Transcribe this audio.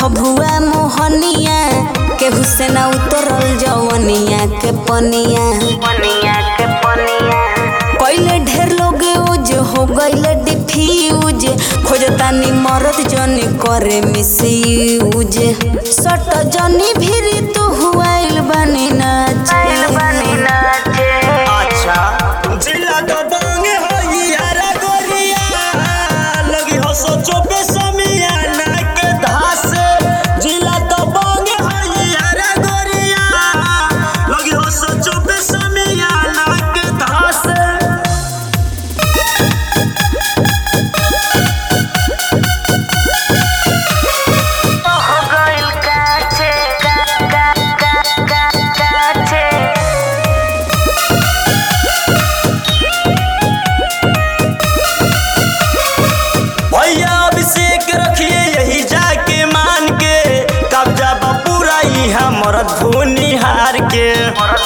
भभुआ मोहनिया केहू से ना उतरल जवनिया के पनिया पनिया के पनिया कइले ढेर लोग यूज हो गइले डिफ्यूज खोजतानी मरद जनी करे मिसयूज सट जनी भिरी तू हुआइल बनी आइल बनी नाचे नाचे अच्छा जिला तो बांगे हो यारा गोरिया लगी हो सोचो पे समियाना के धास जिला तो बांगे हो यारा गोरिया लगी हो सोचो पे समियाना के धास हो गइल काचे का का का का काचे भैया अभिषेक रखिए यही जाके मान के कब्जा बा पूरा यहाँ मरद भूनिहार के मरद